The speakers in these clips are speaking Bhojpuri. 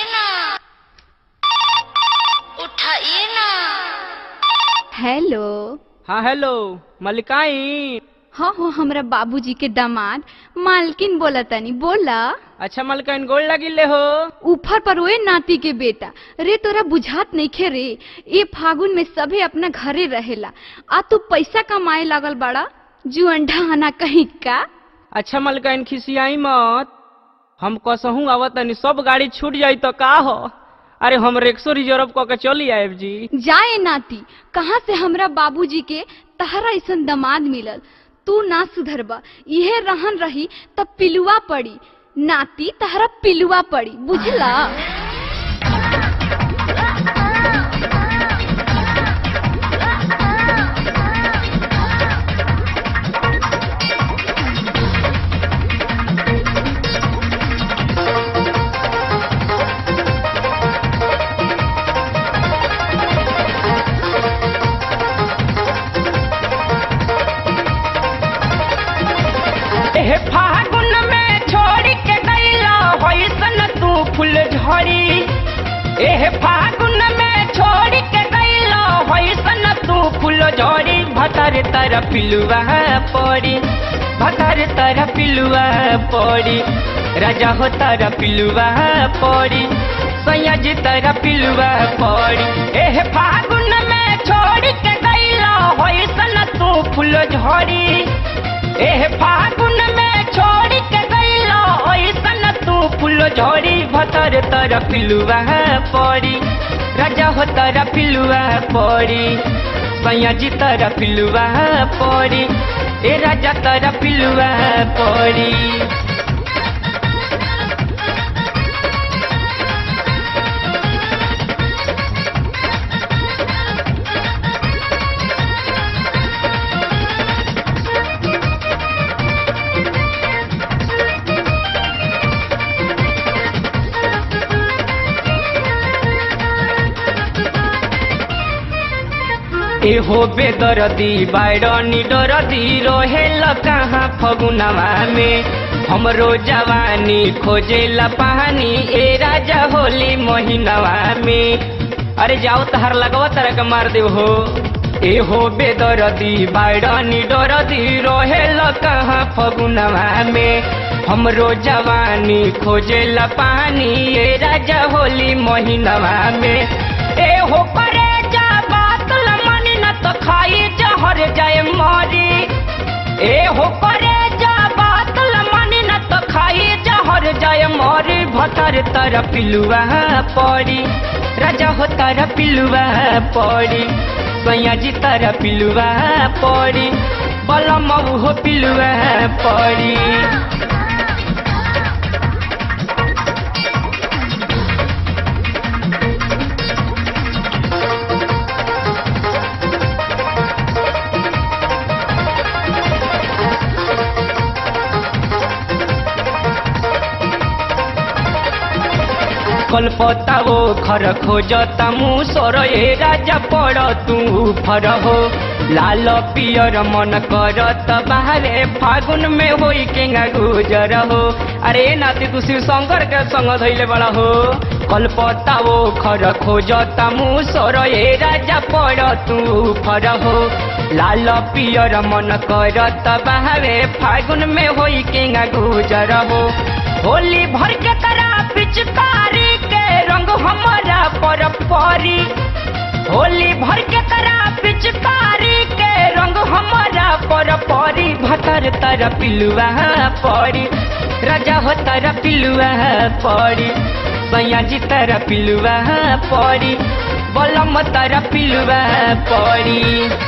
ना उठाइए ना हेलो हाँ हेलो मलिकाई हाँ हो हमरा बाबूजी के दामाद मालकिन बोला तनी बोला अच्छा मलिकाइन गोल लगिले हो ऊपर पर ओए नाती के बेटा रे तोरा बुझात नइखे रे ए फागुन में सभे अपना घरे रहेला आ तू पैसा कमाए लागल बड़ा जुअन ढाना कहीं का अच्छा मलिकाइन खिसियाई मत हम कसहूँ आवत तनी सब गाड़ी छूट जाई तो का हो अरे हम रिक्शो रिजर्व क के चली आयब जी जाए नाती कहाँ से हमरा बाबूजी के तहरा ऐसन दामाद मिलल तू ना सुधरबा इहे रहन रही तब पिलुआ पड़ी नाती तहरा पिलुआ पड़ी बुझला एह फागुन में छोड़ के गईला होइसन तू फूल झड़ी एह फागुन में छोड़ के गईला होइसन तू फूल झड़ी भतर तर पिलुआ पड़ी भतर तर पिलुआ पड़ी राजा हो तर पिलुआ पड़ी सयाज तर पिलुआ पड़ी एह फागुन में छोड़ के गईला होइसन तू फूल झड़ी एह फागुन में छोड़ के गईलो ऐसन तू फूल झड़ी भतर तर पिलुआ पड़ी राजा हो तर पिलुआ पड़ी सयाजी तर पिलुआ पड़ी ए राजा तर पिलुआ पड़ी एहो बेदरदी बायरनी डरदी रहेल कहाँ फगुनवा में हमरो जवानी खोजेला पानी ए राजा होली महीनवा में अरे जाओ तहर लगवा तरह के मार देव हो एहो बेदरदी बायरनी डरदी रहेल कहाँ फगुनवा में हमरो जवानी खोजेला पानी ए राजा होली महीनवा में एहो करे जा बात लमनी न तो खाई जहर जाए मरी ए हो करे जा बात लमनी न तो खाई जहर जाए मरी भतर तर पिलुआ पड़ी राजा हो तर पिलुआ पड़ी सयाजी तर पिलुआ पड़ी बलम हो पिलुआ पड़ी कलपता वो खर खोजता मुसर ए राजा पड़ तू फर हो लाल पियर मन करत बाहरे फागुन में होई केंगा गुजर हो अरे नाती तू शिव शंकर के संग धैले बड़ा हो कलपता वो खर खोजता मुसर ए राजा पड़ तू फर हो लाल पियर मन करत बाहरे फागुन में होई केंगा गुजर हो होली भर के करा पिचकारी के रंग हमारा पर परी होली भर के करा पिचकारी के रंग हमारा पर परी भतर तर पिलुआ पड़ी राजा हो तर पिलुआ पड़ी सयाजी तर पिलुआ पड़ी बलम तर पिलुआ पड़ी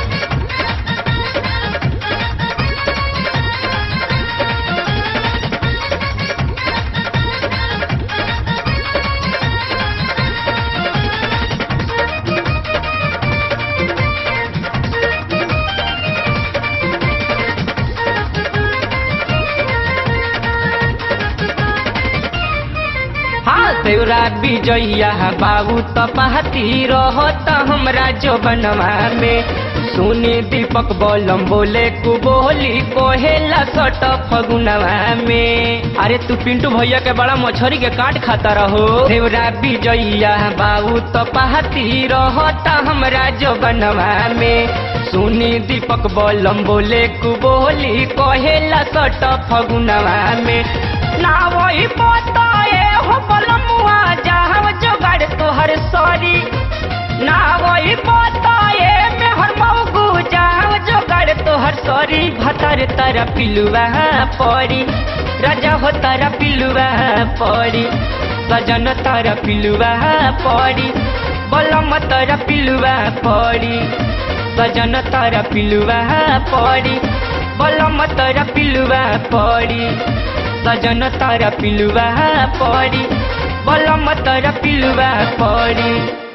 हाँ तेरा विजया बाबू त पाती रहत हमरा जो बनवा में सुनी दीपक बोलम बोले कु बोली कोहेला सट फगुनवा में अरे तू पिंटू भैया के बड़ा मछरी के काट खाता रहो देवरा विजैया बाबू तो पहाती रहता हमरा जो बनवा में सुनी दीपक बोलम बोले कु बोली कोहेला सट फगुनवा में ना वही पता ए हो बलमुआ जहाँ जोगाड़ तोहर सॉरी ना वही पता ए में हर मौगू जहाँ जोगाड़ तोहर सॉरी भतर तारा पिलुआ पड़ी राजा हो तारा पिलुआ पड़ी सजन तारा पिलुआ पड़ी बलम तारा पिलुआ पड़ी सजन तारा पिलुआ पड़ी बलम तारा पिलुआ पड़ी सजन तारा पिलुआ पड़ी बलम तारा पिलुआ पड़ी